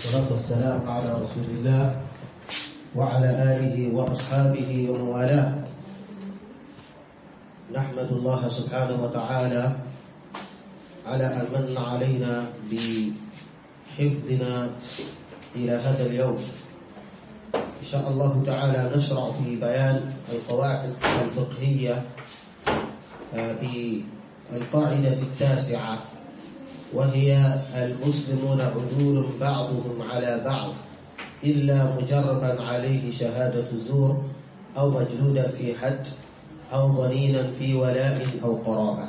والصلاة والسلام على رسول الله وعلى آله وأصحابه ومن والاه نحمد الله سبحانه وتعالى على أن من علينا بحفظنا إلى هذا اليوم إن شاء الله تعالى نشرع في بيان القواعد الفقهية بالقاعدة التاسعة وهي المسلمون عدول بعضهم على بعض إلا مجربا عليه شهادة زور أو مجلودا في حد أو ظنينا في ولاء أو قرابة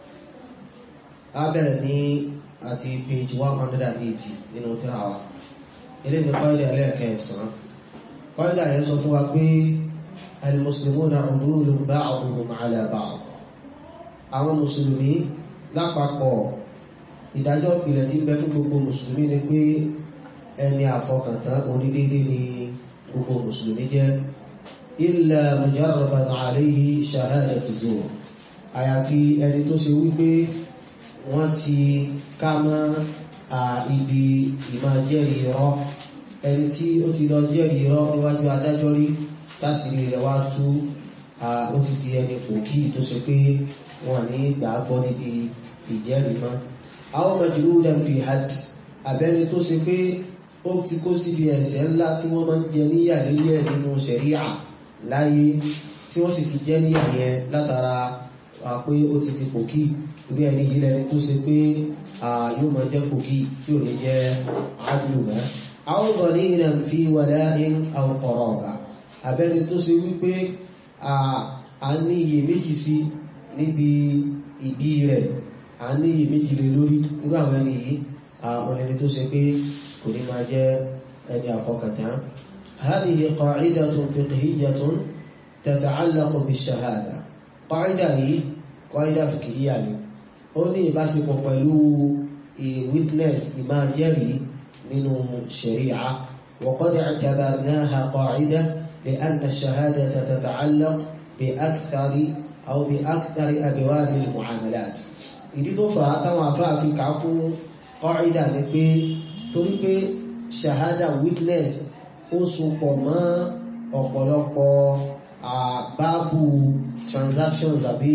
أبلني أتي page 180 nínú tírà wa ilé ní kọ́ìdà ẹlẹ́ẹ̀kẹsàn kọ́ìdà yẹn sọ fún wa pé المسلمون عدول بعضهم على بعض àwọn mùsùlùmí lápapọ̀ ìdájọ́ ìpìlẹ̀ tí ń bẹ fún gbogbo mùsùlùmí ni pé ẹni àfọkàntán onídéédé ni gbogbo mùsùlùmí jẹ́ illa mujarraban alayhi shahadatu zur àyàfi ẹni tó ṣe wípé wọ́n ti ká mọ́ ibi ìmá jẹ́rìí irọ́ ẹni tí ó ti lọ jẹ́rìí irọ́ níwájú adájọ́ rí tásìrí rẹ̀ wá tú ó ti di ẹni pòkí tó ṣe pé wọ́n ní gbàgbọ́ níbi ìjẹ́rìí mọ́ àwọn majludan fi had abẹ́ni tó ṣe pé ó ti kó síbi ẹ̀ṣẹ̀ ńlá tí wọ́n máa ń jẹ níyà nílẹ̀ nínú ṣẹ̀ríà láyé tí wọ́n sì ti jẹ́ níyà yẹn látara pé ó ti ti pòkí orí ẹni yìí lẹni tó ṣe pé yóò máa jẹ́ pòkí tí ò ní jẹ́ adlu mọ́ àwọn dhaninan fi wala'in aw qaraba abẹ́ni tó ṣe wípé a ní iyèméjì sí níbi ìbí rẹ̀ a ní iyèméjì lè lórí irú àwọn ẹni yìí àwọn ẹni tó ṣe pé kò ní máa jẹ́ ẹni àfọkàntán هذه قاعدة فقهية تتعلق بالشهادة قاعدة yìí قاعدة فقهية ni ó ní ìbáṣepọ̀ pẹ̀lú witness ìmáa jẹ́rìí nínú sharia وقد اعتبرناها قاعدة لأن الشهادة تتعلق بأكثر أو بأكثر أبواب المعاملات ìdí tó fà á táwọn àfáà fi kà kún kọ́ìdà ni pé torí pé ṣahada witness ó sopọ̀ mọ́ ọ̀pọ̀lọpọ̀ báàbù transactions àbí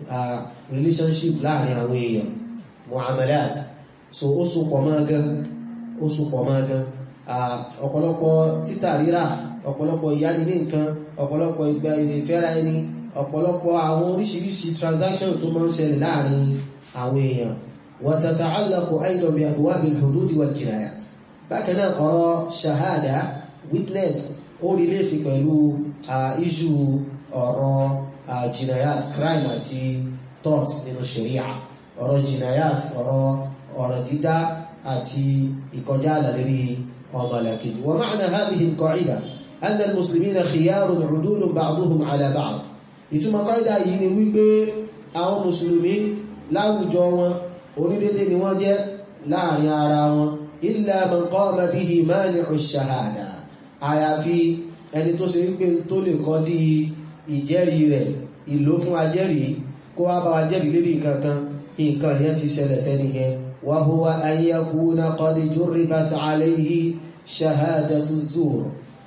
relationship láàrin àwọn èèyàn muamalat so ó sopọ̀ mọ́ gan ó sopọ̀ mọ́ gan ọ̀pọ̀lọpọ̀ títà rírà ọ̀pọ̀lọpọ̀ ìyáni ní nǹkan ọ̀pọ̀lọpọ̀ ìgbà ìfẹ́ra ẹni ọ̀pọ̀lọpọ̀ àwọn oríṣiríṣi transactions tó máa ń ṣẹlẹ̀ láàrin àwọn èèyàn wa tata'allaqu aydan bi abwabil hudud wal jinayat bákan náà ọ̀rọ̀ shahada witness ó relate pẹ̀lú issue ọ̀rọ̀ jinayat crime àti tort nínú sharia ọ̀rọ̀ jinayat ọ̀rọ̀ ọ̀rọ̀ dídá àti ìkọjá àlàlérí ọmọlàkejì wa ma'na hadhihi al-qa'ida anna al-muslimina khiyarun 'udulun ba'duhum 'ala ba'd ìtumọ̀ kọ́ìdá yìí ni wípé àwọn mùsùlùmí láwùjọ wọn onídédé ni wọ́n jẹ́ láàrin ara wọn illa man qama bihi mani'u shahada àyàfi ẹni tó ṣe wípé tó lè kọ́ dí ìjẹ́rìí rẹ̀ ìlò fún ajẹ́rìí kó wá bá wa jẹ́rìí lérí nǹkankan nǹkan yẹn ti ṣẹlẹ̀ sẹ́ni yẹn wa huwa an yakuna qad jurribat alayhi shahadatu zur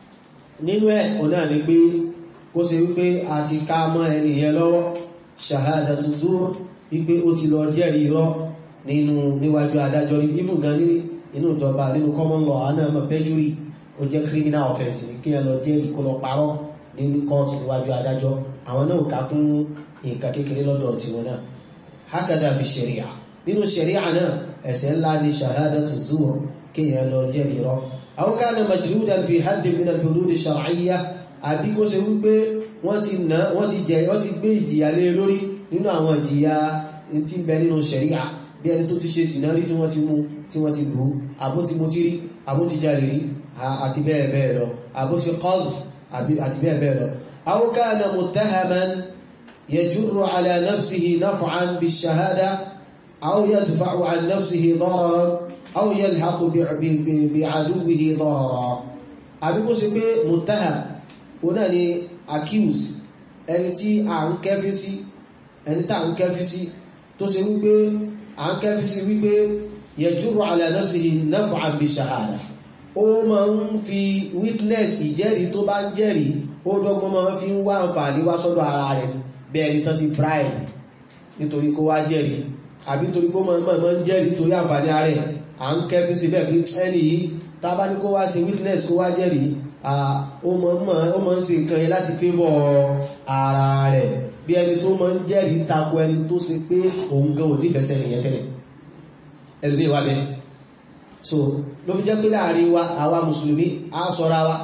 nínú ẹ̀ ọ̀nà ni pé kó ṣe wípé a ti ká mọ́ ẹni yẹn lọ́wọ́ ṣàhádàtù zur wípé ó ti lọ jẹ́rìí irọ́ nínú níwájú adájọ́ rí even gan ní inú ìjọba nínú common law àná ẹmọ perjury ó jẹ́ criminal offence ní kí ẹ lọ jẹ́rìí kó lọ parọ́ nínú court níwájú adájọ́ àwọn náà ká kún nǹkan kékeré lọ́dọ̀ tiwọn náà hákàdá fi ṣẹ̀ríà nínú ṣẹ̀ríà náà ẹ̀ṣẹ̀ ńlá ni ṣàhádàtù zur kí ẹ lọ jẹ́rìí irọ́ aw kana majludan fi haddin min al-hudud ash-shar'iyyah àbí kó ṣe wípé wọ́n ti ná wọ́n ti jẹ wọ́n ti gbé ìjìyà lé lórí nínú àwọn ìjìyà tí ń bẹ nínú ṣẹ̀ríà bí ẹni tó ti ṣe sìnárí tí wọ́n ti mú tí wọ́n ti lù àbó ti mú tí rí àbó ti jalè rí àti bẹ́ẹ̀ bẹ́ẹ̀ lọ àbó ti qadh àti bẹ́ẹ̀ bẹ́ẹ̀ lọ aw kana muttahaman yajurru ala nafsihi naf'an bish-shahada aw yadfa'u an nafsihi dararan aw yalhaqu bi'aduwwihi dararan àbí kó ṣe pé muttaham òun náà ni accuse ẹni tí a ń kẹ́fí sí ẹni tá ń kẹ́fí sí tó ṣe wípé à ń kẹ́fí sí wípé yẹjúrò ala nafsihi naf'an bi shahada ó máa ń fi witness ìjẹ́rìí tó bá ń jẹ́rìí ó dọ́gbọ́n máa fi ń wá àǹfààní wá sọ́dọ̀ ara rẹ̀ bí ẹni tán ti bribe nítorí kó wá jẹ́rìí àbí nítorí kó máa máa ń jẹ́rìí torí àǹfààní ara rẹ̀ à ń kẹ́fí síbẹ̀ pé ẹni yìí tá bá ní kó wá ṣe witness kó wá jẹ́rìí ó máa ń ṣe nǹkan yẹn láti favour ara rẹ̀ bí ẹni tó máa ń jẹ́rìí tako ẹni tó ṣe pé òun gan ò nífẹ̀ẹ́ sẹ́ni yẹn tẹ́lẹ̀ ẹlòmíì wà bẹ́ẹ̀ so ló fi jẹ́ pé láàrin wa àwa mùsùlùmí á sọ́ra wa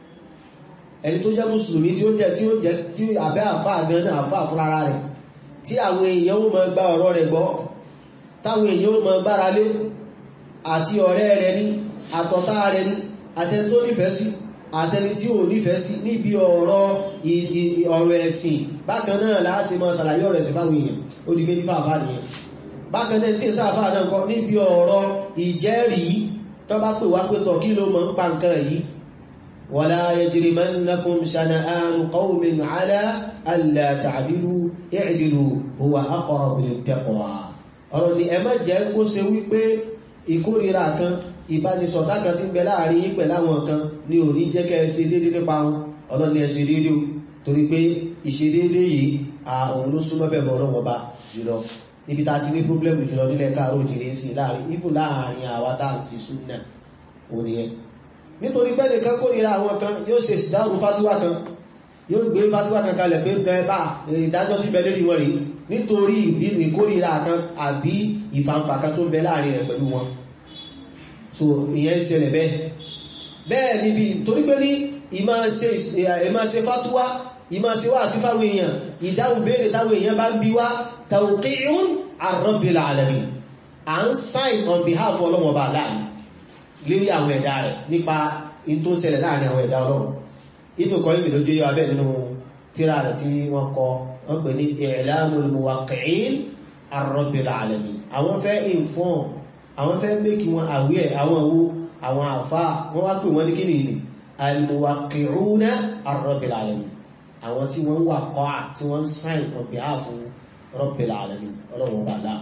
ẹni tó jẹ́ mùsùlùmí tí ó jẹ́ tí ó jẹ́ tí àbẹ́ àfáà gan náà àfáà fúnra rẹ̀ tí àwọn èèyàn ó máa gba ọ̀rọ̀ rẹ̀ gbọ́ táwọn èèyàn ó máa gbára lé àti ọ̀rẹ́ rẹ̀ ní àtọ̀tá rẹ̀ ní àtẹni tó nífẹ̀ẹ́ sí àtẹni tí ò nífẹ̀ẹ́ sí níbi ọ̀rọ̀ ọ̀rọ̀ ẹ̀sìn bákan náà láàṣẹ máa ṣàlàyé ọ̀rọ̀ ẹ̀sìn fáwọn èèyàn ó di méjì fáfáà nìyẹn bákan náà tí ìsáàfáà náà kọ́ níbi ọ̀rọ̀ ìjẹ́rìí tó bá pè wá pé tọ̀ kí ló mọ̀ ń pa nǹkan yìí wala yajrimannakum shana'anu qawmin ala alla ta'dilu i'dilu huwa aqrabu lit-taqwa ọ̀rọ̀ ni ẹ má jẹ́ kó ṣe wípé ìkórira kan ìbánisọ̀tá kan tí ń bẹ láàrin yín pẹ̀lú àwọn kan ni ò ní jẹ́ kẹ́ ẹ ṣe déédé nípa wọn ọlọ́run ni ẹ ṣe déédé o torí pé ìṣedéédé yìí òun ló súnmọ́ bẹ̀rẹ̀ ọ̀rọ̀ wọn bá jùlọ níbi tá a ti ní pọ́blẹ́mù jùlọ nílẹ̀ káàró òjìrè sí láàrin ibù láàrin àwa tá à ń sí súnà òní ẹ nítorí pé nìkan kórìíra àwọn kan yóò ṣe ìdáhùn fátíwá kan yóò gbé fátíwá kan kalẹ̀ pé bẹ́ẹ̀ bá ìdájọ́ ti bẹ lórí wọn rèé nítorí ìkórìíra kan àbí ìfàǹfà kan tó ń bẹ láàrin rẹ̀ pẹ̀lú wọn so ìyẹn ṣẹlẹ̀ bẹ́ẹ̀ bẹ́ẹ̀ níbi torí pé ní ìmá ṣe fátíwá ìmá ṣe wá sí fáwọn èèyàn ìdáhùn béèrè táwọn èèyàn bá ń bí wá tawqi'un ar-rabbil alamin à ń sign on behalf ọlọ́wọ́ bá láàrin lérí àwọn ẹ̀dá rẹ̀ nípa in tó ṣẹlẹ̀ láàrin àwọn ẹ̀dá ọlọ́run inú kọ́ ìbìlẹ̀ ojú yọ abẹ́ nínú tíra rẹ̀ tí wọ́n kọ wọ́n pè ní i'lamul muwaqqi'in ar-rabbil alamin àwọn fẹ́ inform àwọn fẹ́ make wọn aware àwọn owó àwọn àfá wọ́n wá pè wọ́n ní kíni ìlú al-muwaqqi'una ar-rabbil alamin àwọn tí wọ́n wà kọ́ tí wọ́n sign on behalf Rabbil alamin ọlọ́run ọba àlá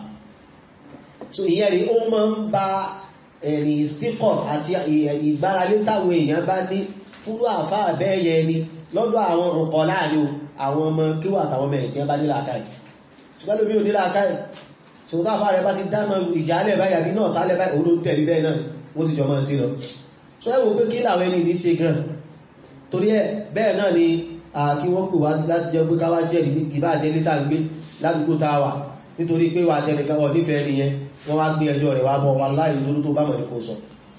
so ìyẹn rí ó máa ń ba ẹ̀rìn síkọ̀ àti ìgbáralé táwọn èèyàn bá ní fúrú àfá àbẹ́ẹ̀yẹ ni lọ́dọ̀ àwọn ọkọ̀ láàrin àwọn ọmọ kíwà àtàwọn ọmọ ẹ̀tí bá nílà káì ṣùgbọ́n lómi ò nílà káì ṣùgbọ́n àfá rẹ̀ bá ti dáná ìjálẹ̀ báyà bí náà tálẹ̀ báyà òun ló ń tẹ̀lé bẹ́ẹ̀ náà wọ́n sì jọ mọ́ sí lọ so ẹ wò pé kí làwọn ẹni ní ṣe gan torí ẹ bẹ́ẹ̀ náà ni kí wọ́n pè wá láti jẹ́ pé káwá jẹ́ ìbá jẹ́ lítà gbé ládùúgbò tá a wà nítorí pé wà tẹnìkan wọ̀ nífẹ̀ẹ́ nìyẹn wọ́n wá gbé ẹjọ́ rẹ̀ wá bọ̀ wàláì òdodo tó bá mọ̀ ní kò sọ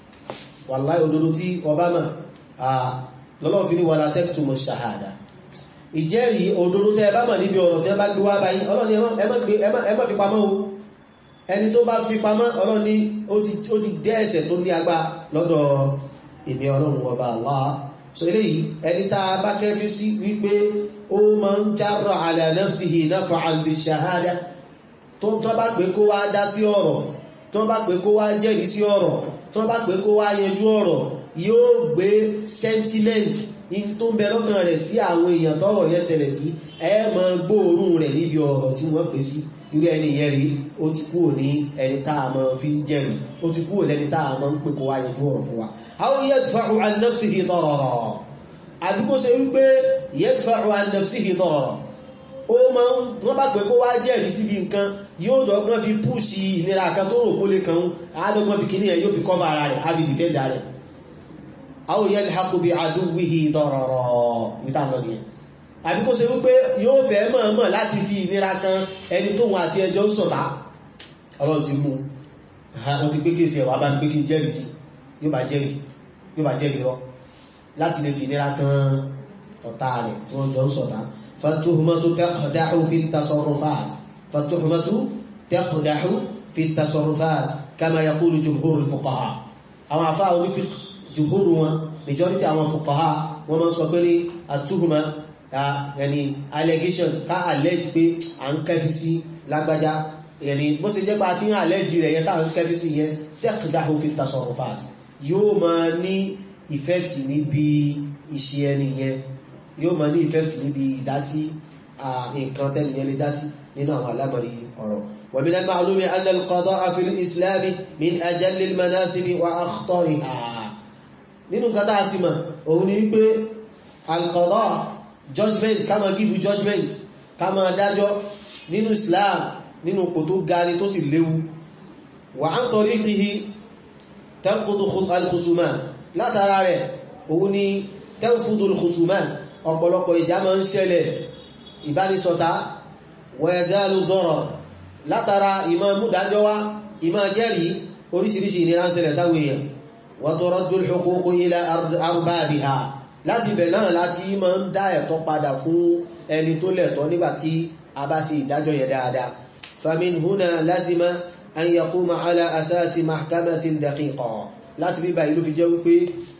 wàláì òdodo tí ọba mọ̀ lọ́lọ́run fi ní wàlá taqtumu shahada ìjẹ́rìí òdodo tẹ́ bá mọ̀ níbi ọ̀rọ̀ tẹ́ bá gbé wá báyìí ọlọ́ni ẹ má fi pamọ́ o ẹni tó bá fi pamọ́ ọlọ́ni ó ti dẹ́ ẹ̀ṣẹ̀ tó ní agbá lọ́dọ̀ èmi ọlọ́run ọba Allah so eléyìí ẹni tá a bá kẹfí sí wípé ó máa ń jarra ala nafsihi naf'an bi shahada tó tó bá pé kó wá dá sí ọ̀rọ̀ tó bá pé kó wá jẹ́rìí sí ọ̀rọ̀ tó bá pé kó wá yanjú ọ̀rọ̀ yóò gbé sentiment in tó ń bẹ lọ́kàn rẹ̀ sí àwọn èèyàn tọ́rọ̀ yẹn ṣẹlẹ̀ sí ẹ máa gbóòórùn rẹ̀ níbi ọ̀rọ̀ tí wọ́n pè sí irú ẹni yẹn rí ó ti kúrò ní ẹni tá a máa fi ń jẹ́rìí ó ti kúrò lẹ́ni tá a máa ń pè kó wá yanjú ọ̀rọ̀ fún wa àwọn yadfa'u an nafsihi darara àbí kó ṣe wípé yadfa'u an nafsihi darara ó máa ń wọ́n bá pẹ̀ kó wá jẹ́rìí síbi nǹkan yóò dọ́gbọ́n fi púùsì ìnira kan tó rò kó lè kan àádọ́gbọ́n fi kìíní ẹ̀ yóò fi kọ́bà ara rẹ̀ àbí dìfẹ́ndà rẹ̀ aw yalhaqu bi aduwwihi darara níta lọ nìyẹn àbí kó ṣe wípé yóò fẹ́ mọ̀ọ́mọ̀ láti fi ìnira kan ẹni tó wọn àti ẹjọ́ ń sọ̀tá ọlọ́run ti mú wọ́n ti gbé kéèsì ẹ̀wà bá ń gbé kí jẹ́rìí sí yóò bá jẹ́rìí yóò bá jẹ́rìí rọ láti lè fi ìnira kan ọ̀tá rẹ̀ tí wọ́n jọ ń sọ̀tá fatuhumatu taqdahu fi tasarrufat fatuhumatu taqdahu fi tasarrufat kama yaqulu jumhurul fuqaha àwọn afá onífiq jùhúrù wọn majority àwọn fuqaha wọ́n máa ń sọ pé ní àtúhùmá yàní allegation ká allege pé à ń kẹfí sí lágbájá yàní bó ṣe jẹ́ pé àti ń allege rẹ̀ yẹn ká ń kẹfí sí yẹn taqdahu fi tasarrufat yóò máa ní effect níbi iṣẹ́ ẹni yẹn yóò máa ní effect níbi ìdásí nǹkan tẹ́nìyàn lè dásí nínú àwọn alámọ̀rí ọ̀rọ̀ ومن المعلوم أن القضاء في الإسلام من أجل المناسب وأخطرها nínú nǹkan tá a sì mọ̀ òun ni wípé al-qada judgment ká máa give judgment ká máa dájọ́ nínú Islam nínú kò tó gani tó sì léwu wa an tariqihi tanqudu al-khusumat látara rẹ̀ òun ni tanfudu al-khusumat ọ̀pọ̀lọpọ̀ ìjà máa ń ṣẹlẹ̀ ìbánisọ̀tá wa yazalu darar látara ìmọ̀ múdájọ́ wá ìmọ̀ jẹ́rìí oríṣiríṣi ìnira ń ṣẹlẹ̀ sáwọn èèyàn wa turaddu al-huququ ila arbabiha láti bẹ̀ náà láti máa ń dá ẹ̀tọ́ padà fún ẹni tó lẹ̀tọ́ nígbàtí a bá ṣe ìdájọ́ yẹn dáadáa famin huna lazima an yaquma ala asasi mahkamatin daqiqa láti bíbá ìlú fi jẹ́ wípé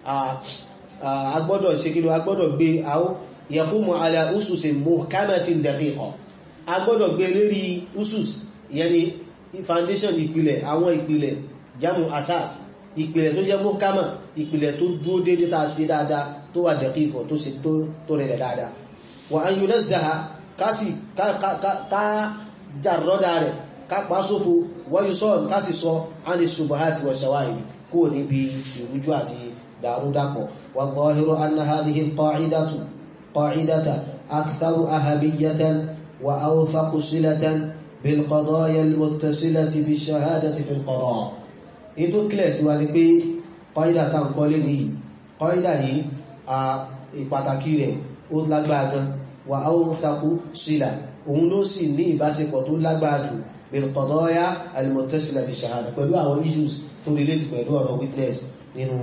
agbọ́dọ̀ ṣe kí ló agbọ́dọ̀ gbé àó yaqumu ala ususin muhkamatin daqiqa agbọ́dọ̀ gbé lérí usus ìyẹn ni foundation ìpìlẹ̀ àwọn ìpìlẹ̀ jamu asas ìpìlẹ̀ tó jẹ́ muhkama ìpìlẹ̀ tó dúró déédéé tá a ṣe dáadáa tó wà daqiqa tó ṣe tó rẹ̀ dáadáa wa an yunazzaha kásì ká jàrọ́dà rẹ̀ ká pa sófo wáyú sọ́ọ̀n kásì sọ ánì ṣubuhati wa shawahid kó níbi ìrújú àti dàrúdàpọ̀ wa zahiru anna hadhihi qa'idatu qa'idata aktharu ahamiyatan wa awthaqu silatan bil qadaya al muttasilati bi shahadati fil qada ètò kílẹ̀ sí wa ni pé qa'ida tá ń kọ́lé nìyí qa'ida yìí ìpàtàkì rẹ̀ ó lágbára gan wà áwọ́fàkú sílà òun ló sì ní ìbáṣepọ̀ tó lágbára jù bilqadaya al-muttasila bi shahada pẹ̀lú àwọn issues tó relate pẹ̀lú ọ̀rọ̀ witness nínú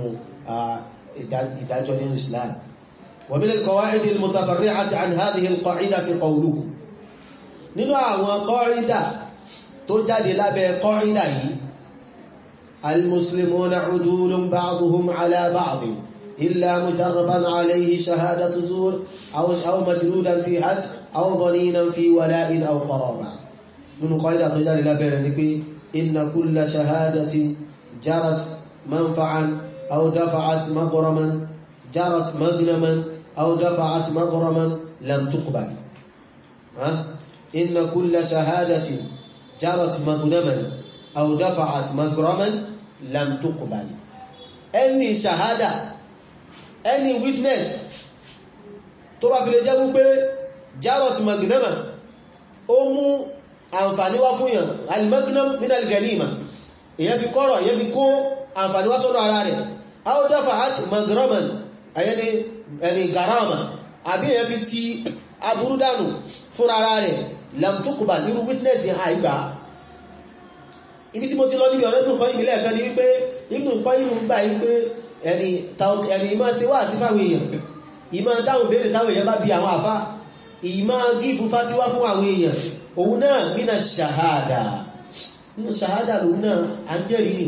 ìdájọ́ nínú Islam wa min al-qawa'id al-mutafarri'ati an hadhihi al-qa'idati qawluhu nínú àwọn qa'ida tó jáde lábẹ́ qa'ida yìí al-muslimuna udulun ba'duhum ala ba'd إلا مجربا عليه شهادة زور أو أو مجلودا في حد أو ظنينا في ولاء أو قرابة من قاعدة تجاري لا بين إن كل شهادة جرت منفعا أو دفعت مغرما جرت مغنما أو دفعت مغرما لم تقبل ها إن كل شهادة جرت مغنما أو دفعت مغرما لم تقبل أني شهادة any witness tó bá fi lè jẹ́ wípé jarot magnama ó mú àǹfàní wá fún yàn al-magnam min al-ganima èyàn fi kọ́rọ̀ èyàn fi kó àǹfàní wá sọ́dọ̀ ara rẹ̀ aw dafa'at magraman ayẹni ẹni garama àbí èyàn fi ti aburú dànù fún ara rẹ̀ lam tuqbal nírú witness yẹn àìgbà ibi tí mo ti lọ níbi ọ̀rẹ́ dùn kọ́ ìbílẹ̀ kan ni wípé ibùn kọ́ ìlú gbà yí pé ẹni ẹni ìmá ṣe wà sí fáwọn èèyàn ìmá dáhùn béèrè táwọn èèyàn bá bí àwọn àfá ìmá gífù fátíwá fún àwọn èèyàn òun náà mínà ṣàhádà nínú ṣàhádà lòun náà à ń jẹ́rìí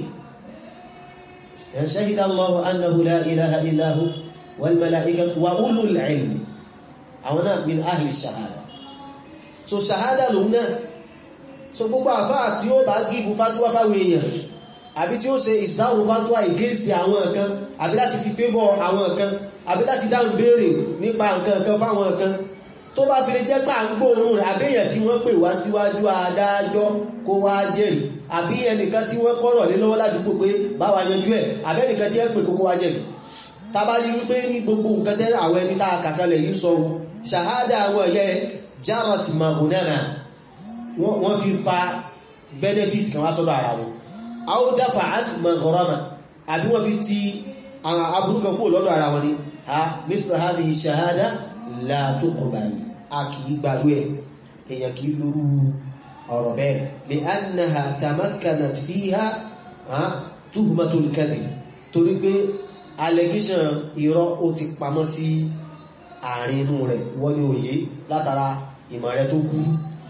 ni shahida Allahu annahu la ilaha illa hu wal malaikatu wa ulul ilmi àwọn náà min ahli ṣàhádà so ṣàhádà lòun náà so gbogbo àfá tí ó bá gífù fátíwá fáwọn èèyàn àbí tí ó ṣe ìsìdáhùn fátúwà ìgéèsì àwọn nǹkan àbí láti fi fẹ́bọ̀ àwọn nǹkan àbí láti dáhùn béèrè nípa nǹkan kan fáwọn nǹkan tó bá fi lè jẹ́ pà ń gbóòórùn rẹ̀ àbíyàn tí wọ́n pè wá síwájú adájọ́ kó wá jẹ́rìí àbí ẹnìkan tí wọ́n kọ́rọ̀ lé lọ́wọ́ ládùúgbò pé báwa yanjú ẹ̀ àbí ẹnìkan tí ẹ pè kókó wá jẹ́rìí tabali wípé ní gbogbo nǹkan tẹ́lẹ̀ àwọn ẹni tá a kàkalẹ̀ yìí sọ ṣàhádà àwọn ẹ̀yẹ jarat mahunana wọ́n fi fa benefit kan wá sọ́dọ̀ ara wọn aw dafa'at maghrama àbí wọ́n fi ti aburúkan kúrò lọ́dọ̀ ara wọn ni ha mithlu hadhihi shahada la tuqbal a kìí gbàrú ẹ̀ èyàn kìí lórú ọ̀rọ̀ bẹ́ẹ̀ li annaha tamakkanat fiha tuhmatul kadhib torí pé allegation irọ́ ó ti pamọ́ sí àárín inú rẹ̀ wọ́n ní òye látara ìmọ̀ rẹ̀ tó kú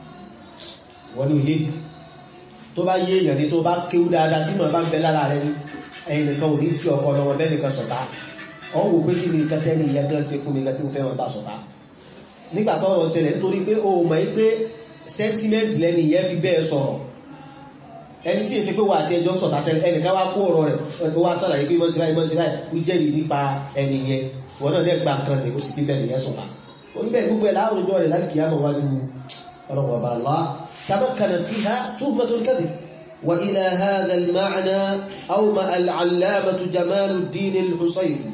wọ́n ní òye tó bá yé èèyàn ní tó bá kéwú dáadáa tí màá bá ń bẹ lára rẹ ní ẹ̀yìn nìkan ò ní tí ọkọ lọ́wọ́ bẹ́ẹ̀ nìkan sọ̀tá ọ̀hún wò pé kí ni nǹkan tẹ́lẹ̀ ìyẹn gan ṣe fún mi nǹkan tí mo fẹ́ wọn bá sọ̀tá nígbà tó ọ̀rọ̀ ṣẹlẹ̀ nítorí pé o mọ̀ pé sentiment lẹ́ni ìyẹn fi bẹ́ẹ̀ sọ̀rọ̀ ẹni tí èsì pé wà àti ẹjọ́ sọ̀tá tẹ́lẹ̀ ẹnìkan wá kó ọ̀rọ̀ rẹ̀ ó wá sàlàyé pé mọ́sí báyìí mọ́sí báyìí ó jẹ́rìí nípa ẹni yẹn wọn náà lẹ́gbà kan lè ó sì bíbẹ̀ nìyẹn sọ̀tá oníbẹ̀ gbogbo ẹ̀ láàrùn rẹ̀ láti kìí àmọ̀ wájú ọlọ́wọ́ bá lọ́wọ́ tamakkanat fiha tuhmatul kadhib وإلى هذا المعنى أومأ العلامة جمال الدين الحصيري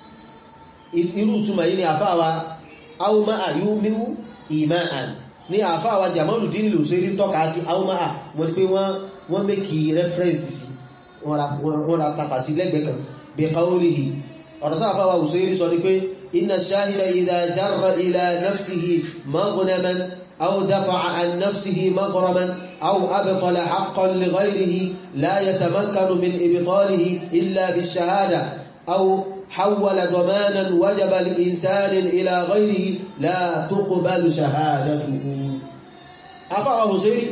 irú túnmà yìí ni àfáwà auma ayúmíú ìmáàn ní àfáwà Jamaluddin al-Husayri tọ́ka sí auma wọ́n pé wọ́n mẹ́kì rẹ́fẹ́rẹ́nsì sí wọ́n ra tàfà sí lẹ́gbẹ̀ẹ́ kan bí qawlihi ọ̀rọ̀ tó àfáwà Husayri sọ ni pé inna shahida idha jarra ila nafsihi maghnaman aw dafa'a an nafsihi maghraman aw abtala haqqan li ghayrihi la yatamakkanu min ibtalihi illa bish-shahada aw حول ضمانا وجب الإنسان إلى غيره لا تقبل شهادته afáwà Husayri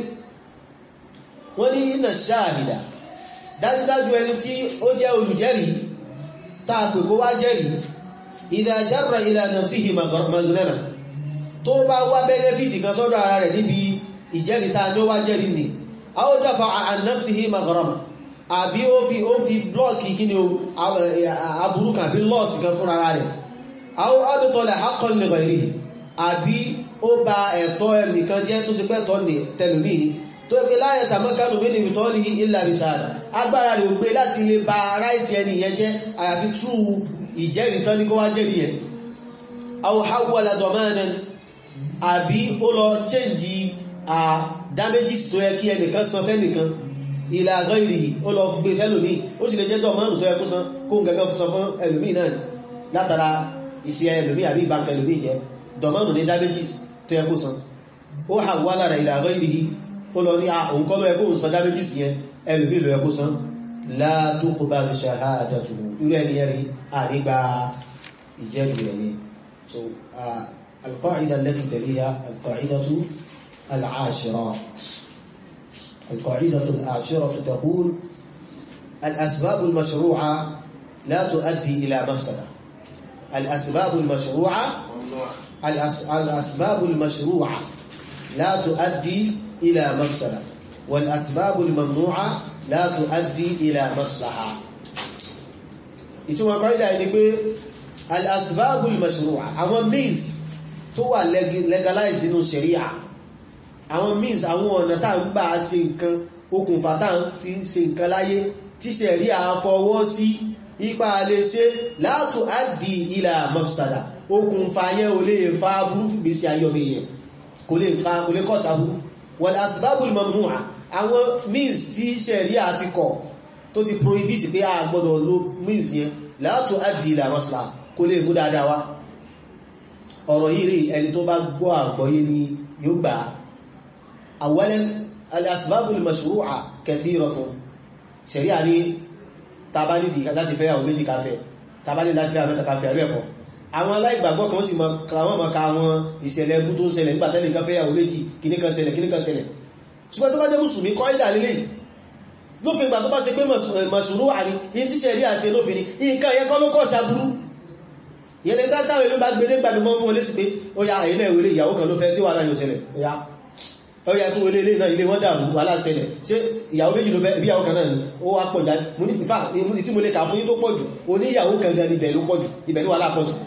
wọ́n ní iná ṣáàhìdà dájúdájú ẹni tí ó jẹ́ olùjẹ́rìí táa pè kó wá jẹ́rìí idha jarra ila nafsihi maghrama tó bá wá bẹ́nẹ́fìtì kan sọ́dọ̀ ara rẹ̀ níbi ìjẹ́rìí táa ní ó wá jẹ́rìí ni aw dafa'a an nafsihi maghrama àbí ó fi ó fi blọ́ọ̀kì kí ni aburú kan àbí lọ́ọ̀sì kan fún ara rẹ̀ àwọn abẹ́tọ̀lẹ̀ akọlẹ̀ rẹ̀ àbí ó ba ẹ̀tọ́ ẹnìkan jẹ́ tó sì pẹ́tọ́ ní tẹlùmí tó ẹgbẹ́ láyé tàmọ́kánù mí níbi tọ́ ní ilẹ̀ àbísáàdà agbára rẹ̀ ò gbé láti lè ba ráìtì ẹni yẹn jẹ́ àyàfi tú ìjẹ́rìí tán ní kó wá jẹ́rìí yẹn àwọn hawala domanen àbí ó lọ chẹ́ǹjì damages tó yẹ kí ẹnìkan san fẹ́nìkan ilẹ̀ àgọ́ ìrì ó lọ gbé fẹ́lòmí ó sì lè jẹ́ dọ̀mọ́nù tó ẹkú san kó ń gẹ́gẹ́ fún fún ẹlòmí náà látara iṣẹ́ ẹlòmí àbí ìbánkẹ ẹlòmí jẹ́ dọ̀mọ́nù ní damages tó ẹkú san ó hà wá lára ilẹ̀ àgọ́ ìrì ó lọ ní òǹkọ́ lọ ẹkú san damages yẹn ẹlòmí lọ ẹkú san la tuqbalu shahadatuhu irú ẹni ẹ̀rí àrígbà ìjẹ́rù ẹ̀yẹ so al-qa'ida allati taliha al-qa'idatu al-ashira القاعدة العاشرة تقول الأسباب المشروعة لا تؤدي إلى مفسدة الأسباب المشروعة الأس... الأسباب المشروعة لا تؤدي إلى مفسدة والأسباب الممنوعة لا تؤدي إلى مصلحة ìtumọ̀ kọ́ídà ẹni pé al-asbábul mashru'a àwọn means tó wà legalize nínú sharia àwọn means àwọn ọ̀nà tá ń gbà ṣe nǹkan okùnfà tá ń fi ṣe nǹkan láyé tí ṣẹ̀rí àfọwọ́ sí ipa lè ṣe látò àdì ilà mafsada okùnfà yẹn ò lè fa burú fìgbésí ayọ́mí yẹn kò lè fa kò lè kọ́ sàbú wal asbabul mamnu'a àwọn means tí ṣẹ̀rí àti kọ̀ tó ti prohibit pé a gbọ́dọ̀ lo means yẹn látò àdì ilà mafsada kò lè mú dáadáa wá ọ̀rọ̀ yìí rí ẹni tó bá gbọ́ àgbọ́yé ni yóò gbà أولا الأسباب المشروعة كثيرة شريعة ni tabali di láti fẹ́ àwọn méjì káfẹ́ tabali láti fẹ́ àwọn mẹ́ta káfẹ́ àríẹ̀kọ́ àwọn aláìgbàgbọ́ kan sì kàwọn maka àwọn ìṣẹ̀lẹ̀ ẹbú tó ń ṣẹlẹ̀ nígbàtẹ́lẹ̀ kan fẹ́ àwọn méjì kìní kan ṣẹlẹ̀ kìní kan ṣẹlẹ̀ ṣùgbọ́n tó bá jẹ́ mùsùlùmí kọ́ ìdà lélẹ̀ lópin ìgbà tó bá ṣe pé mọ̀sùlùmí àní in tí ṣẹ̀rí àṣẹ lófin ni nǹkan yẹn kọ́ ló kọ́ sí aburú yẹn lè dátáwé ló bá gbé nígbà mímọ́ fún olésì pé ó yá àyínà ìwélé ìyàwó kan ló fẹ́ sí wàhálà yóò ṣẹlẹ̀ ó yá ọya tó wọlé ilé náà ilé wọ́n dàrú wà láṣẹlẹ̀ ṣe ìyàwó méjì ló fẹ́ bí ìyàwó kan náà ni ó wá pọ̀ jáde mo ní ìfà tí mo lè kà fún yín tó pọ̀ jù o ní ìyàwó kan gan ibẹ̀ ló pọ̀ jù ibẹ̀ ní wàhálà pọ̀ jù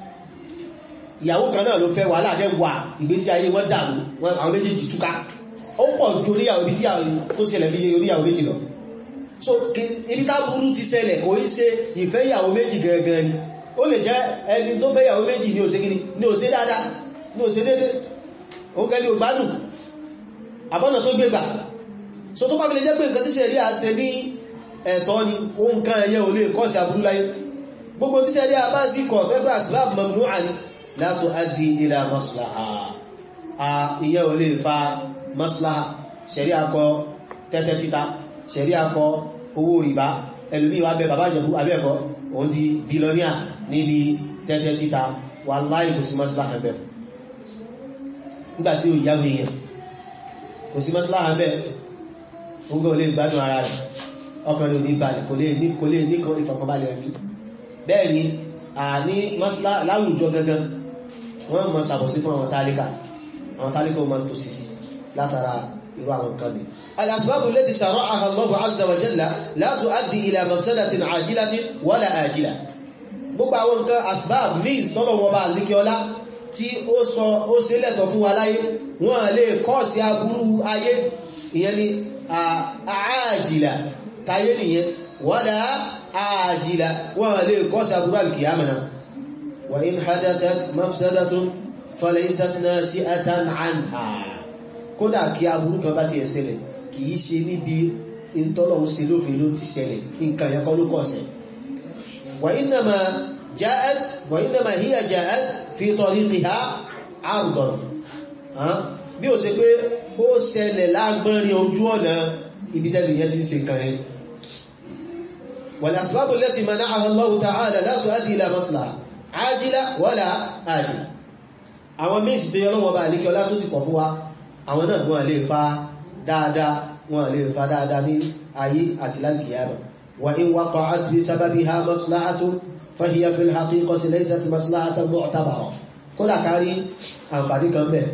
ìyàwó kan náà ló fẹ́ wàhálà dẹ́ wà ìgbésí ayé wọ́n dàrú àwọn méjèèjì túká ó pọ̀ ju oníyàwó ibi tí tó ṣẹlẹ̀ bí oníyàwó méjì lọ so ibi tá burú ti ṣẹlẹ̀ kò í ṣe ìfẹ́ ìyàwó méjì gangan ni ó lè jẹ́ ẹni tó fẹ́ ìyàwó méjì ní òṣè kíní ní òṣè dáadáa ní òṣè dédé òun kẹ́lẹ̀ ògbádùn àbọ́nà tó gbégbà so tó bá fi lè jẹ́ pé nǹkan tí ṣẹ̀rí àṣẹ ní ẹ̀tọ́ ni ohun kan ẹ̀yẹ ò lè kọ́ sí aburú láyé gbogbo tí ṣẹ̀rí àbá sí kọ̀ pẹ́pẹ́ asbab mamnu'a ni la tuaddi ila maslaha a ìyẹ́ ò lè fa maslaha ṣẹ̀rí akọ tẹ́tẹ́ títa ṣẹ̀rí akọ owó rìbá ẹlòmí wa bẹ bàbá ìjọba abẹ́ẹ̀kọ́ òun di bílọ́níà níbi tẹ́tẹ́ títa wallahi kò sí maslaha bẹ̀ nígbàtí ò yáwó èèyàn kò sí maslaha bẹ̀ oúnjẹ olè gbádùn ara rẹ̀ ọkàn lè ní balẹ̀ kò lè ní kò lè ní ìfọ̀kànbalẹ̀ ẹ̀mí bẹ́ẹ̀ ni àní láwùjọ gangan wọ́n mọ̀ sàbọ̀sí fún àwọn tálíkà àwọn tálíkà ó mọ̀ tó sì sí látara irú àwọn nǹkan mi الأسباب التي شرعها الله عز وجل لا تؤدي إلى مفسدة عاجلة ولا آجلة gbogbo àwọn nǹkan asbab means tọ́lọ̀ wọn bá líkẹ́ ọlá tí ó sọ ó ṣe lẹ́tọ̀ fún wa láyé wọ́n lè kọ́ sí aburú ayé ìyẹn ni àájìlá táyé nìyẹn wala àájìlá wọ́n lè kọ́ sàbúrú alkiyama náà wa in hadathat mafsadatun falaysat nasi'atan anha kódà kí aburú kan bá ti ẹ̀ṣẹ̀lẹ̀ kìí ṣe níbi ìtọ́lọ̀un ṣe lófin ló ti ṣẹlẹ̀ nǹkan yẹn kọ́ ló kọ̀ọ̀sẹ̀ wa innama ja'at wa innama hiya ja'at fi tariqiha 'ardan bí ó ṣe pé ó ṣẹlẹ̀ lágbọ́nrin ojú ọ̀nà ibi tẹ́lẹ̀ yẹn ti ń ṣe nǹkan yẹn wal asbabu allati mana'aha Allahu ta'ala la tu'addi ila maslaha 'ajila wala ajila àwọn méjì tó yọ lọ́wọ́ bá àlékẹ́ ọlá tó sì kọ̀ fún wa àwọn náà wọ́n lè fa dáadáa wọ́n lè fa dáadáa ní ayé àti lálkìyàmà wa in waqa'at bi sababiha maslahatun fahiya fil haqiqati laysat maslahatan mu'tabara kódà kárí àǹfààní kan bẹ̀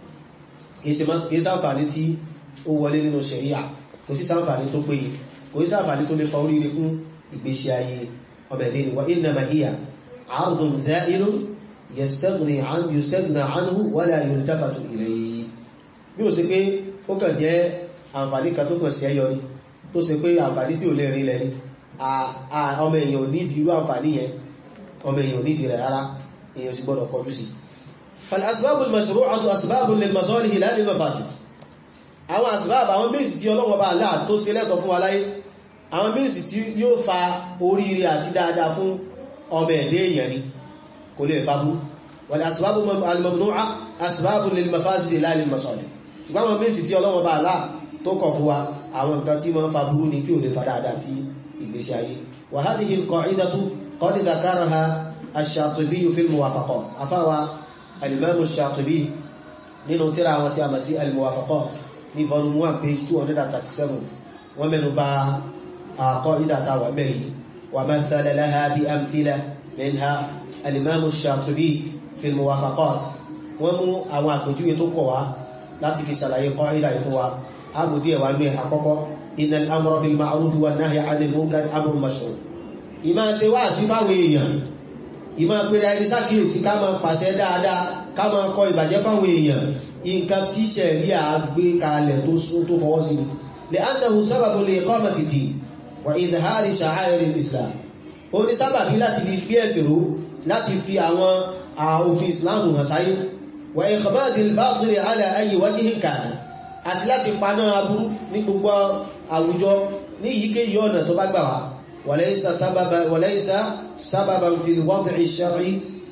kìí sáǹfààní tí ó wọlé nínú ṣẹ̀ríà kò sí sáǹfààní tó péye kò sí sáǹfààní tó lè fa oríire fún ìgbésí ayé ọmọ ẹ̀dẹ́ ni wa innama hiya 'ardun za'ilun yastaghni 'an yustaghna 'anhu wala yultafatu ilayhi bí ó ṣe pé ó kàn jẹ́ àǹfààní kan tó kàn sí ẹyọ ní tó ṣe pé àǹfààní tí ò lè rí lẹ́ni ọmọ èèyàn ní ìdírú àǹfààní yẹn ọmọ èèyàn ní ìdírẹ̀ rárá èèyàn sì gbọ́dọ̀ kọjú sí فالأسباب المشروعة أسباب للمصالح لا للمفاسد àwọn asbab àwọn means tí Ọlọ́run bá Allah tó ṣe lẹ́tọ̀ fún wa láyé àwọn means tí yóò fa oríire àti dáadáa fún ọmọ ẹ̀dẹ́ èèyàn ni kò lè fa bú والأسباب الممنوعة أسباب للمفاسد لا للمصالح ṣùgbọ́n àwọn means tí Ọlọ́run bá Allah tó kọ̀ fún wa àwọn nǹkan tí máa ń fa burú ni tí ò lè fa dáadáa sí ìgbésí ayé وهذه القاعدة قد ذكرها الشاطبي في الموافقات أفاوى الإمام الشاطبي nínú tírà àwọn tí a mọ̀ sí al-muwafaqat ní volume 1 page 237 wọ́n mẹ́nu bà qa'idata wà mẹ́rin wa mathala laha bi amthila minha al-imam ash-shatibi fi al-muwafaqat wọ́n mú àwọn àpèjúwe tó kọ̀ wá láti fi ṣàlàyé qa'ida ìfún wa ábùdí ẹ̀wà ní àkọ́kọ́ innal amra bil ma'ruf wan nahyi 'anil munkar amrun mashru' ìmá ṣe wá sí fáwọn èèyàn ìmá pèrè ẹni sákìyèsí ká máa pàṣẹ dáadáa ká máa kọ ìbàjẹ́ fáwọn èèyàn nǹkan tí ṣẹ̀rí àgbé kalẹ̀ tó sún tó fọwọ́ sí lè annahu sábàbù lè iqamati din wà izhari sha'air al-islam ó ní sábàbí láti fi gbé ẹ̀sìn ró láti fi àwọn òfin islam hàn sáyé wà ikhmadi al-batil ala ayyi wajhin kana àti láti paná aburú ní gbogbo àwùjọ ní ìyíkéyìí ọ̀nà tó bá gbà wá walaysa sábàbà walaysa sábàbà fi al-wad'i ash-shar'i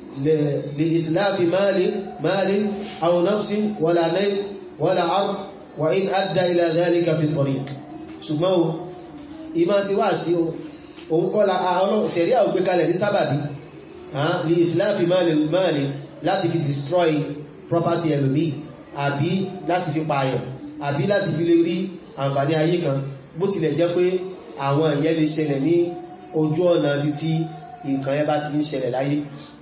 لإتلاف مال مال أو نفس ولا نيل ولا عرض وإن أدى إلى ذلك في الطريق ṣùgbọ́n ìmá sí wá sí òun kọ́ la ọlọ́run ṣẹ̀rí àwọn gbé kalẹ̀ ní sábàbí ní ìtìláàfi máàlì láti fi destroy property ẹlòmí àbí láti fi pààyàn àbí láti fi lè rí àǹfààní ayé kan bó tilẹ̀ jẹ́ pé àwọn ìyẹn lè ṣẹlẹ̀ ní ojú ọ̀nà ibi tí nǹkan yẹn bá ti ń ṣẹlẹ̀ láyé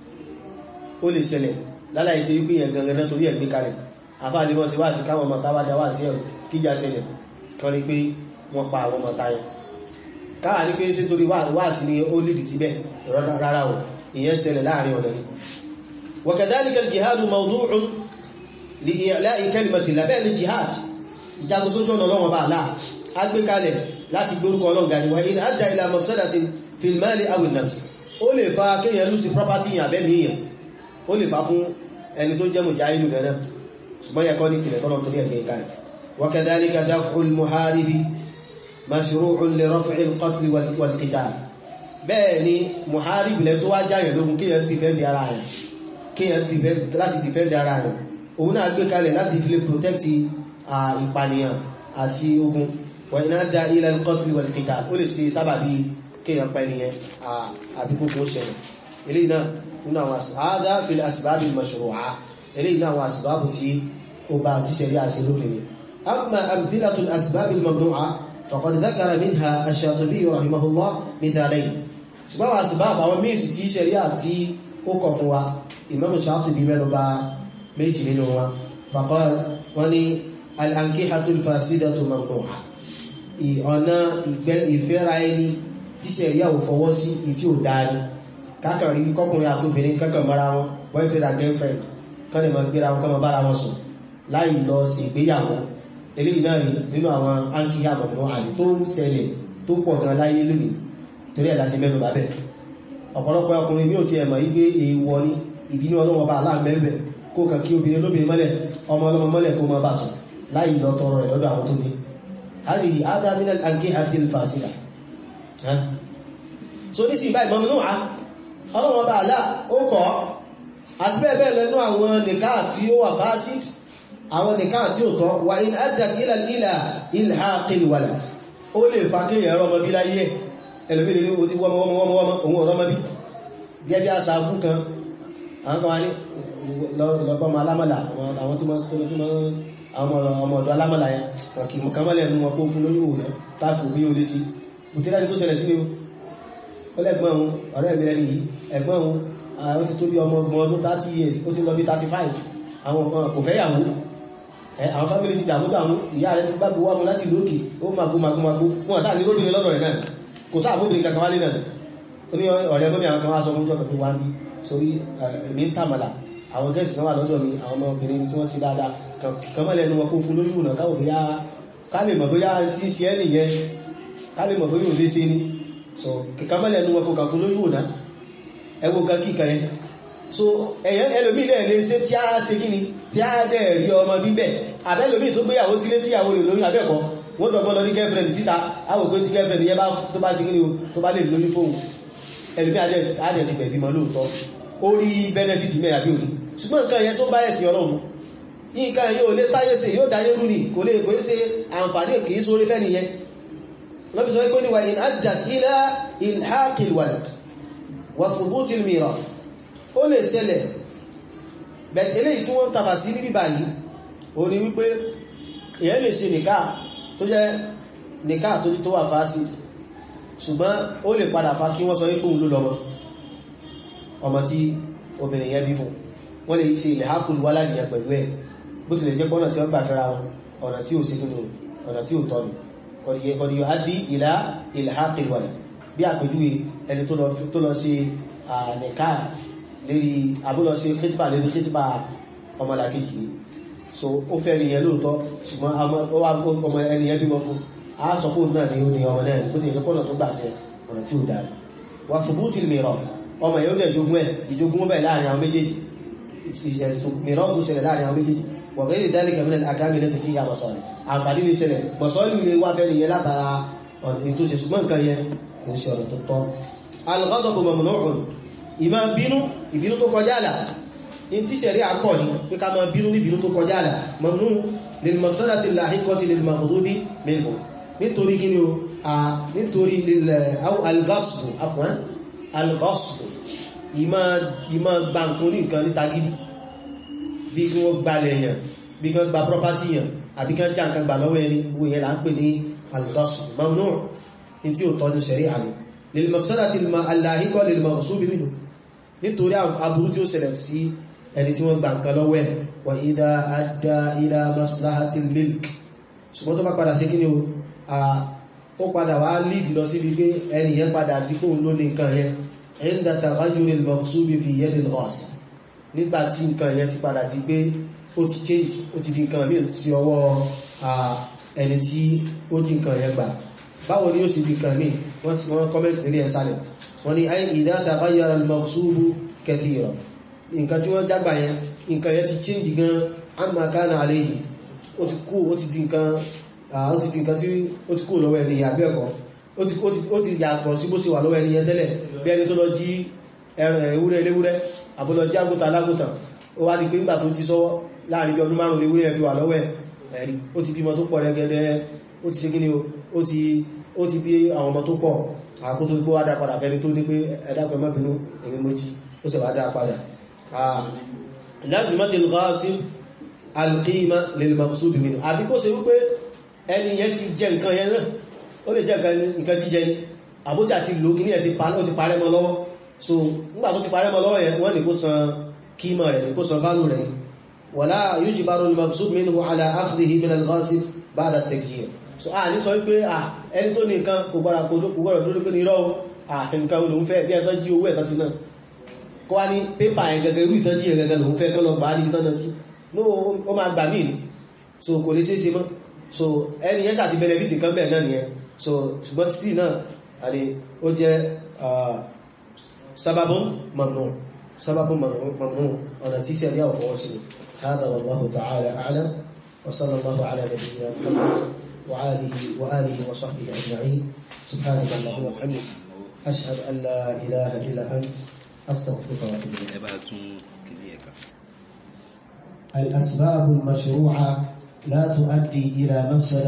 ó lè ṣẹlẹ̀ láláì ṣe wípé yẹn gangan náà torí ẹ̀gbé kalẹ̀ àfáàlì wọn sí wá sí káwọn ọmọ táwádá wá sí ẹ̀rù kíjà ṣẹlẹ̀ kan ní pé wọ́n pa àwọn ọmọ táyẹ káwà ní pé sítorí wá sí ni ó lìdì síbẹ̀ rárá o ìyẹn ṣẹlẹ̀ láàrin ọ̀nà ni وكذلك الجهاد موضوع لإعلاء كلمة الله bẹ́ẹ̀ ni jihad ìjagun sójú ọ̀nà ọlọ́wọ́ bá láà á gbé kalẹ̀ láti gbórúkọ ọlọ́ngà ni وإن أدى إلى مفسدة في المال أو النفس ó lè fa kéèyàn lùsí property yàn abẹ́mí yàn ó lè fa fún ẹni tó jẹ́ mùjáhídù gánà ṣùgbọ́n yẹ kọ́ ní ìpìlẹ̀ tọ́lọ̀ torí ẹgbẹ̀ ìkáyẹ̀ وكذلك دفع المحارب مشروع لرفع القتل والقتال bẹ́ẹ̀ ni muharib lẹ tó wá jáyẹ̀ lógún kíyàn dìfẹ́ndì ara rẹ̀ kíyàn láti dìfẹ́ndì ara rẹ̀ òun náà gbé kalẹ̀ láti fi lè protect ìpànìyàn àti ogun wa in adda ila al-qatl wal-qital ó lè ṣe sábàbí kíyàn pẹ̀lìyàn àbíkókó ṣẹlẹ̀ eléyìí náà nínú àwọn àádá fil asbábì mashru'a eléyìí náà àwọn asbábù tí ó bá ti ṣẹlẹ̀ àṣẹ lófin ni amma amthilatu al-asbábì mamnu'a faqad dhakara minha ash-Shatibi rahimahullah mithalayn ṣùgbọ́n àwọn asbábù àwọn míìsì tí ṣẹlẹ̀ àti ó kọ̀ fún wa Imam Shatibi mẹ́nu bà méjì nínú wa faqal wọ́n ní al-ankihatu al-fasidatu mamnu'a ọ̀nà ìfẹ́ra ẹni tíṣẹ̀ ìyàwó fọwọ́ sí ìtí ò dáa ni kákan rí kọkùnrin àtóbìnrin kankan mara wọn boyfriend and girlfriend kan lè máa gbéra wọn kan máa bára wọn sùn láì lọ sí ìgbéyàwó eléyìí náà rí nínú àwọn áńkíyà mọ̀mọ́ àlè tó ń ṣẹlẹ̀ tó pọ̀ gan láyé lónìí torí ẹ̀ láti mẹ́nu bàbẹ̀ ọ̀pọ̀lọpọ̀ ọkùnrin ní ò ti ẹ̀mọ̀ igbe èèwọ̀ ní ìbínú ọlọ́wọ́ bá aláàmẹ́bẹ̀ kó kàn kí obìnrin lóbìnrin mọ́lẹ̀ ọmọ ọlọ́mọ mọ́lẹ̀ kó mọ́ bá sùn láì lọ tọrọ rẹ̀ lọ́dọ̀ àwọn tó ní hadihi adamina ankihati fasida so ní sí ìbáyìí mọ́mọ́ náà ọlọ́wọ́ bá alá ó kọ́ àti bẹ́ẹ̀ bẹ́ẹ̀ lẹ́nu àwọn nìká tí ó wà fásid àwọn nìká tí ó tọ́ wà in addat ila ila ilhaqil walad ó lè fa kí ẹ̀rọ ọmọ bí láyé ẹlòmílẹ̀ ní o ti wọ́mọ wọ́mọ wọ́mọ wọ́mọ òun ọ̀rọ̀ mọ́bí gẹ́gẹ́ àṣà agún kan àwọn kan wá ní lọ́gbọ́mọ alámọ̀lá àwọn tí wọ́n ọmọ ọ̀dọ̀ alámọ̀lá yẹn kì mọ̀ kánmọ́lẹ̀ ẹnu wọn kó fún lórí òun káfù bí ó lé sí mo ti rádi tó ṣẹlẹ̀ sí ni ó lẹ́gbọ́n òun ọ̀rẹ́ mi rẹ̀ nìyí ẹ̀gbọ́n òun ó ti tó bí ọmọ ọgbọ̀n ọdún 30 years ó ti lọ bí 35 àwọn kò fẹ́ yàwó àwọn fámílì ti dàmú dàmú ìyá rẹ̀ ti gbágbó wá fún láti lókè ó magbó magbó magbó wọn àtàrí róbìnrin lọ́dọ̀ rẹ̀ náà kò sáà bóbìnrin kankan wálé náà ó ní ọ̀rẹ́ mọ́mí àwọn kan wá sọ fún jọ́kọ̀ tó wá ń bí sórí èmi ń tàmàlà àwọn gẹ́ẹ̀sì kan wà lọ́dọ̀ mi àwọn ọmọbìnrin tí wọ́n sí dáadáa kan mọ́lẹ̀ ẹnu wọn kó fún lójú ọ̀nà káwọ̀ bóyá ká lè mọ̀ bóyá tí ń ṣe ẹ́ nìyẹn ká lè mọ̀ bóyá ò lé sí ní so kíkà mọ́lẹ̀ ẹnu wọn kó kà fún lójú ọ̀nà ẹwọ́ kan kíkà yẹn so ẹ̀yẹn ẹlòmí lẹ̀ lè ṣe tí a ṣe kí ni tí a dẹ̀ rí ọmọ bíbẹ̀ àbẹ́lòmí tó gbéyàwó sílé tíyàwó rẹ̀ lóyún abẹ́ẹ̀kọ́ wọ́n dọ̀gbọ́n lọ ní girlfriend síta àwọn òpé tí girlfriend yẹn bá tó bá ti kí ni o tó bá lè lóyún fóun ẹlòmí adẹ̀ ti bẹ̀bí mọ́ lóòótọ́ ó rí benefit mẹ́ra bí òní ṣùgbọ́n nǹkan yẹn tó bá ẹ̀sìn ọlọ́run nǹkan yóò lé táyé sí yóò dáyé rú ní kò lè kò é ṣe àǹfààní kìí sórí fẹ́ nìyẹn lọ́bí sọ pé níwà in addat ila ilhaqil walad wa thubutil mirath ó lè ṣẹlẹ̀ bẹ̀tẹ̀lẹ̀ tí wọ́n tàbà sí níbi báyìí ó ní wípé èyàn lè ṣe nìká tó jẹ́ nìká tó tó wà fásí ṣùgbọ́n ó lè padà fa kí wọ́n sọ wípé òun ló lọ́mọ ọmọ tí obìnrin yẹn bí fún wọ́n lè ṣe ilẹ̀ hákùn wá láàrin pẹ̀lú ẹ̀ bó tilẹ̀ jẹ́ pọ́nà tí wọ́n gbà fẹ́ra wọn ọ̀nà tí ò sí nínú ọ̀nà tí ò tọ́nu kọ̀dìyọ á dí ìlà ilẹ̀ hákùn wà bí àpèjúwe ẹni tó lọ ṣe nìká lérí abúlọ ṣe khitba lérí khitba ọmọlàkejì so ó fẹ́ ẹni yẹn lóòótọ́ ṣùgbọ́n ọmọ ẹni yẹn bímọ fún a sọ pé òun náà ni ó ní ọmọ náà bó tilẹ̀ jẹ́ pọ́nà tó gbà fẹ́ ọ̀nà tí ò dáa wà ṣubútì mìíràn ọmọ yóò dẹ̀ jogún ẹ̀ ìjogún bẹ̀ láàrin àwọn méjèèjì mìíràn tún ṣẹlẹ̀ láàrin àwọn méjèèjì wọ̀gẹ́ lè dálé kẹmílẹ̀ àkámi lẹ́tẹ̀ fi yàmọ̀ sọ̀rọ̀ àǹfààní lè ṣẹlẹ̀ mọ̀sọ́lù lè wá fẹ́ni yẹ látara ètò ṣe ṣùgbọ́n nǹkan yẹn kò ṣe ọ̀nà tó tọ́ al-ghadabu mamnu'un ìmá bínú ìbínú tó kọjá àlà in tí ṣẹ̀rí àkọ́ ní pé ká máa bínú ní ìbínú tó kọjá àlà mamnu lil mafsadati al-lahiqati lil maghdubi minhu nítorí kí ni o nítorí al-ghasbu afwan al-ghasbu ìmá gba nǹkan ní nǹkan níta gidi bí kí wọ́n gbalẹ̀ èèyàn bí kí wọ́n gba property yàn àbí kí wọ́n já nǹkan gbà lọ́wọ́ ẹni gbogbo yẹn là ń pè ní al-ghasbu mamnu in tí ó tọ́ ní ṣẹ̀rí àlè lil mafsadati al-lahiqa lil maghsubi minhu nítorí aburú tí ó ṣẹlẹ̀ sí ẹni tí wọ́n gba nǹkan lọ́wọ́ ẹ̀ wà idha adda ila maslahatil milk ṣùgbọ́n tó bá padà sí kí ni ó padà wá lead lọ sí wípé ẹni yẹn padà dípò ló ní nǹkan yẹn inda taghayyuril maghsubi fi yadil ghasib nígbà tí nǹkan yẹn ti padà di pé ó ti change ó ti di nǹkan mí sí ọwọ́ ẹni tí ó jí nǹkan yẹn gbà báwo ni ó sì di nǹkan mí wọ́n kọ́mẹ́ntì nílé ẹ̀ sálẹ̀ wọ́n ni ay idha taghayyara al-maghsubu kathira nǹkan tí wọ́n jágbà yẹn nǹkan yẹn ti change gan amma kana alayhi ó ti kú ó ti di nǹkan ó ti di nǹkan tí ó ti kú lọ́wọ́ ẹni àbí ẹ̀kọ́ ó ti yàtọ̀ sí bó ṣe wà lọ́wọ́ ẹni yẹn tẹ́lẹ̀ bí ẹni tó lọ jí ewúrẹ́ eléwúrẹ́ àbúlọ jí àgùntàn alágùntàn ó wá di pé nígbà tó jí sọ́wọ́ láàrin bí ọdún márùn-ún ewúrẹ́ fi wà lọ́wọ́ ẹ̀rí ó ti bímọ tó pọ̀ rẹ́gẹ́dẹ́ ó ti ṣe kí ni ó ti bí àwọn ọmọ tó pọ̀ àkótó gbó wádá padà fẹ́ni tó ní pé ẹ̀dàpẹ̀ mọ́bìnú èmi mojí ó sì wádá padà lázimati al-ghasib al-qima lil-maqsud minhu àbí kó ṣe wípé ẹni yẹn ti jẹ nǹkan yẹn náà ó lè jẹ nǹkan jíjẹ ní àbótí àti lò kí ní ẹ̀ ti parẹ́ mọ́ lọ́wọ́ so nígbà tó ti parẹ́ mọ́ lọ́wọ́ yẹn wọ́n ní kó san kíma rẹ̀ kó san válù rẹ̀ wala yujbaru al-maqsud minhu ala akhdhihi min al-ghasib ba'da at-takyir so a ní sọ wípé à ẹni tó ní nǹkan kò gbára kò gbọ́rọ̀ dúró pé ní irọ́ nǹkan olóhun fẹ́ bí ẹ̀tọ́ jí owó ẹ̀tọ́ sí náà kọ́ wá ní pépà ẹ̀ gẹ́gẹ́ irú ìtọ́jú ẹ̀ gẹ́gẹ́ lòun fẹ́ kọ́ lọ gbà á níbi tọ́nà sí ní ó máa gbà míì ní so kò lè ṣeé ṣe mọ́ so ẹni yẹn sàti benefit kan bẹ́ẹ̀ náà nìyẹn so ṣùgbọ́n títí náà àdé ó jẹ́ sábàbùn mamnu sábàbùn mamnu ọ̀nà tí ṣe àríyá ọ̀fọwọ́ sí هذا والله تعالى أعلم وصلى الله على نبينا محمد وآله وآله وصحبه أجمعين سبحانك اللهم وبحمدك أشهد أن لا إله إلا أنت أستغفرك وأتوب إليك ẹ bá tún kìíní ẹ̀ka. الأسباب المشروعة لا تؤدي إلى مفسدة